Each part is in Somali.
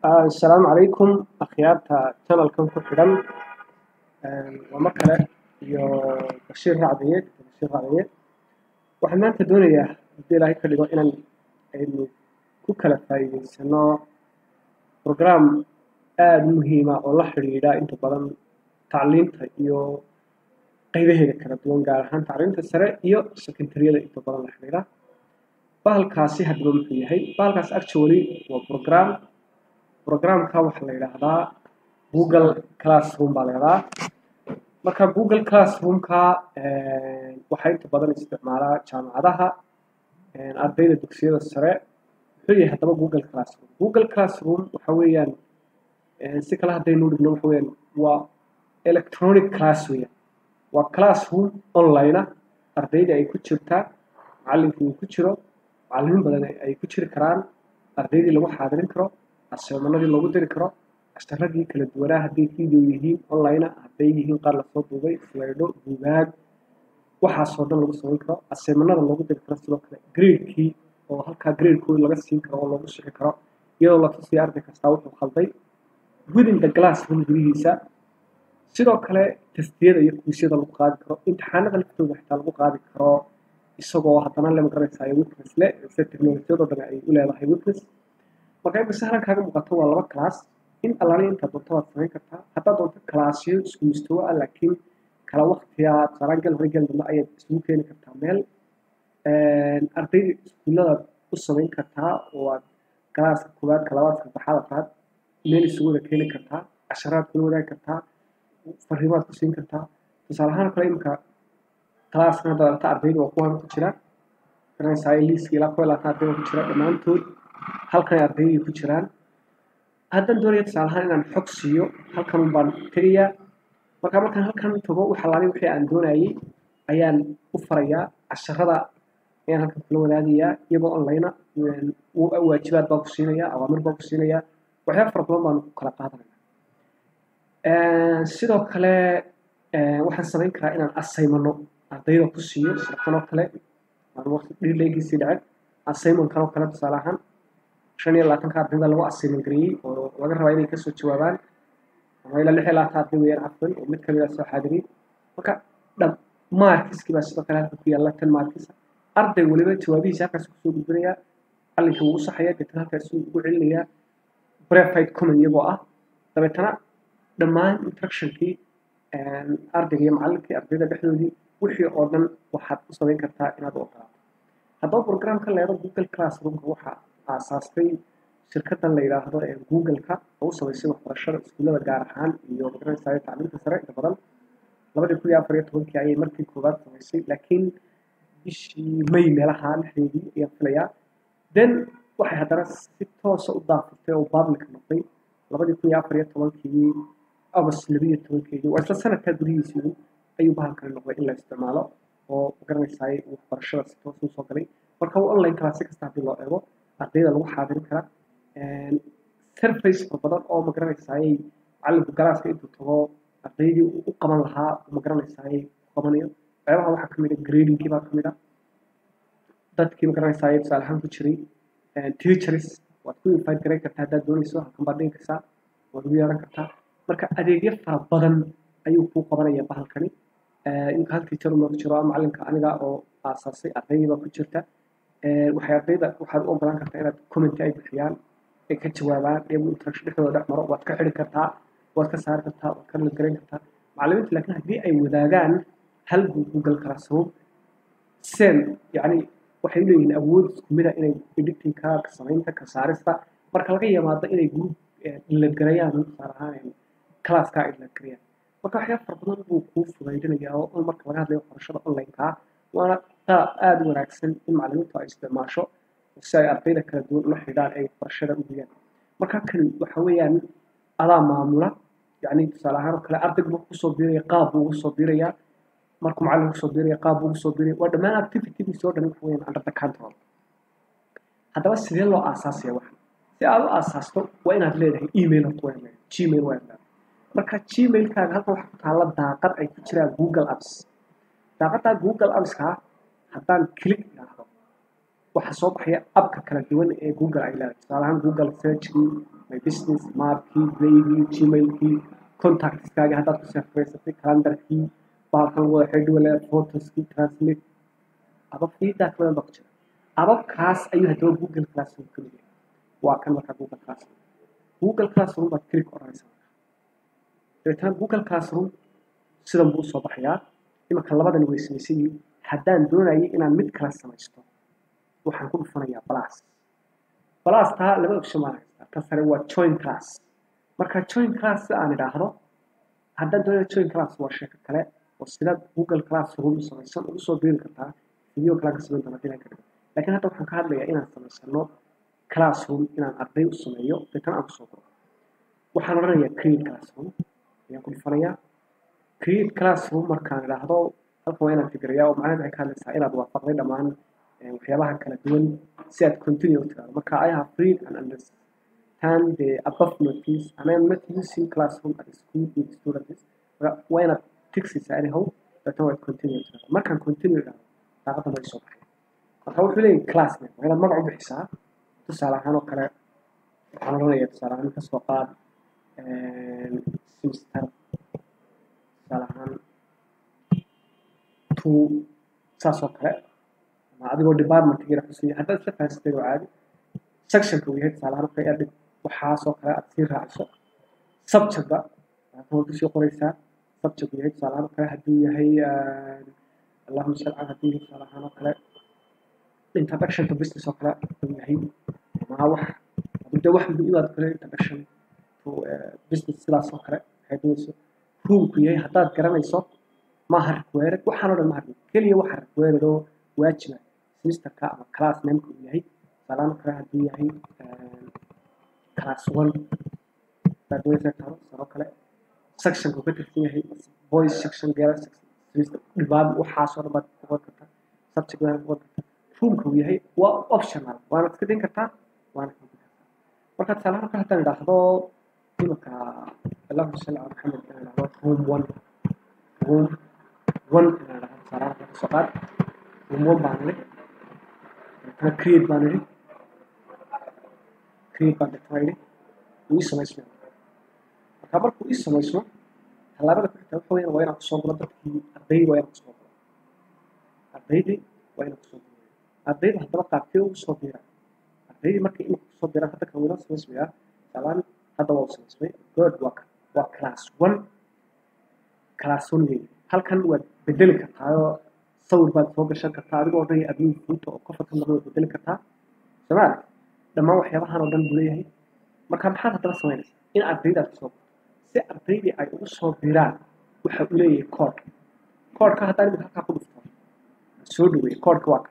Asalaamu calaykum akhyaarta channelkan ku xidhan waa mar kale iyo Bashiir Racdiye Bashiir Racdiye waxaan maanta doonayaa haddii Ilaahay ka dhigo inaan aynu ku kala faa'iidaysano program aad u muhiim ah oo la xiriira inta badan tacliinta iyo qaybaheeda kala duwan gaar ahaan tacliinta sare iyo sekondariyada inta badan la xiriira bahalkaasi haddaba muxuu yahay bahalkaas actually waa program programka waxaa la yidhaahdaa google classroom baa la yidhahdaa marka google classroomka waxaa inta badan isticmaalaa jaamacadaha ardayda dugsiyada sare muxuu yahay haddaba google classroom google classroom waxa weeyaan si kale haddaynu dhigno waxa weeyaan waa electronic class weeyaan waa classroom online ah ardayda ay ku jirtaa macallinkii uu ku jiro macallimiin badan ay ku jiri karaan ardaydii lagu xaadirin karo aseemanadii loogu diri karo ashtaradii kala duwanaa hadday video yihiin online hadday yihiin qaar lasoo duubay slaydho buugaag waxaasoo dhan lagu samayn karo aseemanada loogu diri karo sidoo kale gradekii oo halkaa gradekooda laga siin karo oo loogu sixi karo iyadoo la tusiya arday kastaa wuxuu khalday within the classroom gudihiisa sidoo kale testiyada iyo kuusyada lagu qaadi karo imtixaanada laftooda xitaa lagu qaadi karo isagoo haddana le magaranaysayo witness le se teknolojiyadoo dhan ay u leedahay witness marka imika sahlan kaaga muuqato waa laba class in allaani inta doonto waad samayn kartaa haddaad doonto classyo isku mustawo ah laakiin kala waqtiga tusaalaan gal hore gal dambe ayaad isugu keeni kartaa meel ardayda iskuulladaad u samayn kartaa oo aad galaaska koowaad ka labaad saddexaad afraad meel isugu wada keeni kartaa casharaad kula wadaagi kartaa fariimaad ku siin kartaa tusaale ahaan kale imika classkan haddaad aragta ardayda waa kuwan ku jira garanaysaa liiska ilaa kuwa labaatan ardayda ku jira dhammaantood halkan ardaydii ku jiraan haddaan doonaya tusaale ahaan inaan xog siiyo halkan baan tegayaa marka markaan halkan tago waxa laali wixii aan doonayay ayaan u farayaa casharada ayaan halkan kula wadaagayaa iyagoo online waajibaad baan ku siinayaa awaamir baan ku siinayaa waxyaaba fara badan baan ku kala qaadanaya sidoo kale waxaan samayn karaa inaan asaymano ardayda ku siiyo sirkan oo kale aan waqti dhiileegiisii dhacay asaymankan oo kale tusaale ahaan shan iyo labaatanka ardayda lagu asayman gareeyey oo laga rabaa inay kasoo jawaabaan ama ilaa lix iyo labaatan arday weeyaan cafwan oo mid kamid ah soo xaadiriyey marka dham markiskii baa sidoo kale halka ku yaalla tan markisa arday weliba jawaabihiisa halkaas kusoo gudbinayaa macallinka wuu u saxaya deetana halkaas ugu celinayaa brefied common iyagoo ah dabeetana dhammaan instructionkii ardayga iyo macallinkii ardayda dhexdoodii wixii oo dhan waxaad u samayn kartaa inaad u ogolaato haddaba programka leedo google classroomka waxaa aasaastay shirkadan la yidhaahdo ee google-ka oo u samaysay waxbarashada iskuullada gaar ahaan iyo magaranaysayo tacliinta sare inta badan labadii kun iyo afar iyo tobankii ayay markii koowaad samaysay laakiin bishii may meelaha lixdeedii ayaan filayaa then waxay haddana si toosa u daafurtay oo public noqday labadii kun iyo afar iyo tobankii august labiyo tobankeedii waa isla sanadkaa gudihiisii ayuu bahalkani noqday in la isticmaalo oo magaranaysaay waxbarashada si toos u soo galay marka online class si kasta haddii loo eego ardayda lagu xaadirin kara surface badan oo magaranaysaayay macallinku galaaska intuu tago ardaydii u qaban lahaa magaranaysaayay qabanayo waxyaabaha waxaa kamid a gradingkii baa kamid a dadkii magaranaysaayay tusaale ahaan ku jiray teachers waad ku invite garan kartaa haddaad doonayso halkan baad dhigi kartaa waad ugu yeeran kartaa marka adeegyo fara badan ayuu kuu qabanaya bahalkani imika hal teacher uma ku jiro macallinka aniga oo aasaasay ardaydii baa ku jirta waxay ardayda waxaad u ogolaan kartaa inaad comment ay bixiyaan ay ka jawaabaan iyagu interaction dhexdooda dhex maro waad ka xidhi kartaa waad ka saari kartaa waad ka nalgarayn kartaa macallimiinta laakiin haddii ay wadaagaan hal google classroom sen yacni waxay u leeyihiin awood isku mid ah inay editingka ka samaynta ka saarista marka laga yimaado inay group iladgarayaan tusaale ahaan classka ay iladgarayaan marka waxyaaba fara badan buu kuu fudaydinayaa oo marka laga hadlayo waxbarashada online-ka waana qaab aada u wanaagsan in macallimiintu ay isticmaasho si ay ardayda kala duwan ula xidhaan ay waxbarashada u guyaan marka kan waxa weeyaan adaa maamula yacni tusaale ahaan oo kale ardaygu markuu kusoo biiraya qaab buu ugu soo biirayaa markuu macallin kusoo biiraya qaab buu ugu soo biiraya waa dhammaan activitydiisa oo dhan waxa weeyaan under the control haddaba sidee loo aasaasaya waxa si aad u aasaasto waa inaad leedahay email horta waa leedahay gmail waa leedahay marka gmailkaaga halkan waxaa ku taalla daaqad ay ku jiraan google apps daaqaddaa google appska haddaan click idhaahdo waxaa soo baxaya abka kala duwan ee google ay leedahay tusaale ahaan google searchkii my business maapkii playgii gmailkii contactskaaga haddaad ku safraysatay calendarkii baalkan wada xidhiwale photoskii translate abab feedback badan baa ku jira ababkaas ayuu haddaba google classroom ka mid yahay waa kan markaa google classroom google classroom baad click odhanaysaa dabeetana google classroom sidan buu usoo baxayaa imanka labadani way samaysan yihiin haddaan doonayay inaan mid kala samaysto waxaan ku dhufanayaa plus plus taa laba option baan haystaa ta sare waa join class marka join class si aan idhaahdo haddaan doonayo join class waa sheeko kale oo sidaad google classroom samaysan ugu soo biiri kartaa video kale ka samayn doona inaan ka dhigo laakiin hadda waxaan ka hadlayaa inaan samaysano classroom inaan arday u sameeyo deetana aan kusoo guro waxaan odhanayaa create classroom ayaan ku dhufanayaa create classroom markaan idhaahdo halkan waa inaan fikirayaa oo macnaheed waxay ka hadlaysaa inaad waafaqday dhammaan waxyaabaha kala duwan si aad continue u tiraado marka I have read and understand the above notice and I am not using classroom at school with students waa inaad tigsisaa anyhow deetana waad continue u tiraado markaan continue idhaahdo daaqadan way soo baxay marka wuxuu leeyahay classmate waa inaad magac u bixisaa tusaale ahaan oo kale waxaan odhanayaa tusaale ahaan kasoo qaad semester tusaale ahaan two saas oo kale ama adigoo departmentkiina xusiya haddaad isla fahansatay oo caadi sectionka uu yahay tusaale ahaan waxay adhig waxaasoo kale aad sii raaciso subjectba waxaad ku sii qoraysaa subject uu yahay tusaale ahaan oo kale hadduu yahay allahuma salli cala hadduu yahay tusaale ahaan oo kale introduction to business oo kale hadduu yahay ama wax hadduu dee wax muhiim aad kale introduction to business sidaas oo kale waxay doonayso ruulku yahay haddaad garanayso maaha required waxaan oo dhan maaha keliya waxa required oo waajiba semesterka ama class nameka uu yahay tusaalahaan oo kale hadduu yahay class one haddaad doonaysa taro sanoo kale sectionka uu ka tirsan yahay boys section girls section semester dhibaab waxaasoo dhan baad ku qor kartaa subject baad ku qor kartaa ruulka uu yahay waa optional waana iska din kartaa waana ka din kartaa marka tusaalahaan oo kale haddaan idhaahdo imika allahuma salli cala maxamed inaan idhahdo room one room one inaan idhahdo tusaalahaan oo kale kasoo qaad room one baan idhi deetana create baan idhi create baan deetana idhi wuu ii samaysmaya marka markuu ii samaysmo tallaabada ku xigta waxa weeyaan waa inaan kusoo guro dadkii ardaydi waa inaan kusoo guro ardaydii waa inaan kusoo guro ardayda haddaba qaabkee ugu soo biiraan ardaydii markay imika kusoo biiraan hadda kan wiila samaysmayaa tusaalahaan hadda waa u samaysmay good waa waa class one class one weeye halkan waad bedeli kartaayoo sawir baad soo gashan kartaa adigoo odhanaya admin fuuta oo qofa kan waad bedeli kartaa somaali dhammaan waxyaabahan oo dhan buu leeyahay marka maxaad haddaba samaynaysaa in ardayda aad kusoo si ardaydii ay ugu soo biraan waxa uu leeyahay koodh koodhka haddaan imika halkaa ku dhufto soo dhaweeye koodhka waa kan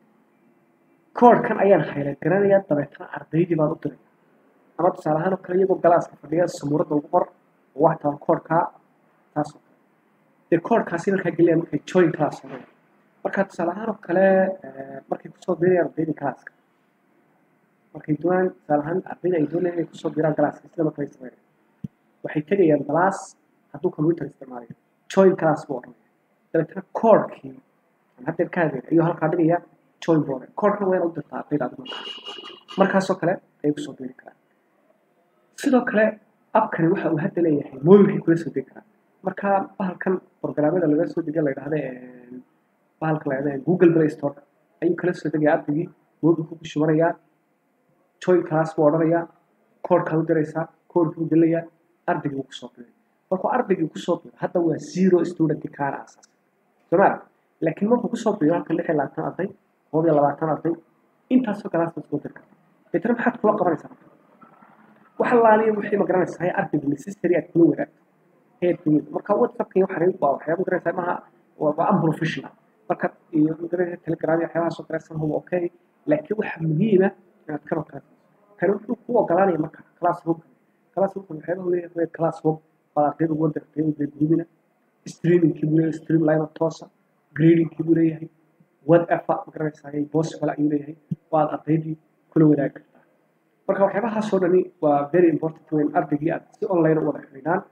koodhkan ayaan hayla garanayaa dabeetana ardaydii baan u diraya ama tusaale ahaan oo kale iyagoo galaaska fadhiya samuuradda ugu qor oo wax taban koodhkaa taas oo kale dee koodhkaasi markaa geliyaan markay join class sameeyaan marka tusaale ahaan oo kale markay kusoo biirayaan ardaydii galaaska markay doonaan tusaale ahaan ardayda ay doonayaan inay kusoo biiraan galaaska sida markay sameeyaan waxay tegayaan galaas hadduu computer isticmaalayo join class buu odhanaya dabeetana koodhkii aan haddeer ka hadlayna ayuu halkaa dhigaya join buu odhanaya koodhkana waa inaad u dirtaa ardayda adigu markaasoo kale ayay kusoo biiri karaan sidoo kale abkani waxa uu hadda leeyahay mobilkii kula soo degi karaa marka bahalkan programmada laga soo degiya la yidhahda bahalka la yidhahda google play store ayuu kala soo degaya ardaygii mobilku ku shubanayaa join class buu odhanayaa koodhkaa u diraysaa koodhkii u gelayaa ardaygii uu kusoo biray markuu ardaygii kusoo biro hadda waa zero student kaana asaas somaali laakiin markuu kusoo biro halkan lix iyo labaatan arday koob iyo labaatan arday intaasoo galaas baad soo diri kartaa deetana maxaad kula qabanaysaa wax laaliya wixii ma garanaysaa hay ardayga necessary aad kula wadaagto heerkii marka whatsappka waxaan waa waxyaaba garanaysaa maaha waa unprofessional marka iyo magaranaysa telegram iyo waxyaabaha soo garaysan huwa okay laakiin waxa muhiima inaad kanoo kale kani wuxuu ku ogolaanaya marka classroomka classroomka waxyaabaha leeyahay classroom baad ardayda ugu dirtay ugu gudbina streamingkii buu leeyahay stream line toosa gradingkii buu leeyahay whatever ma garanaysaa possible ayuu leeyahay waad ardaydii kula wadaagi kartaa marka waxyaabahaasoo dhani waa very important weyn ardaygii aad si online u wada xidhiidhaan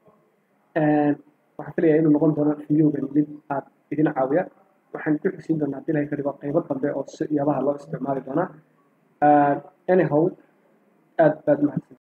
waxaan filayaa inuu noqon doono videogan mid aad idin caawiya waxaan ku xigsiin doonaa haddii ilahay ka dhigo qaybo dambe oo si yaabaha loo isticmaali doonaa anyhow aad baad mahadsan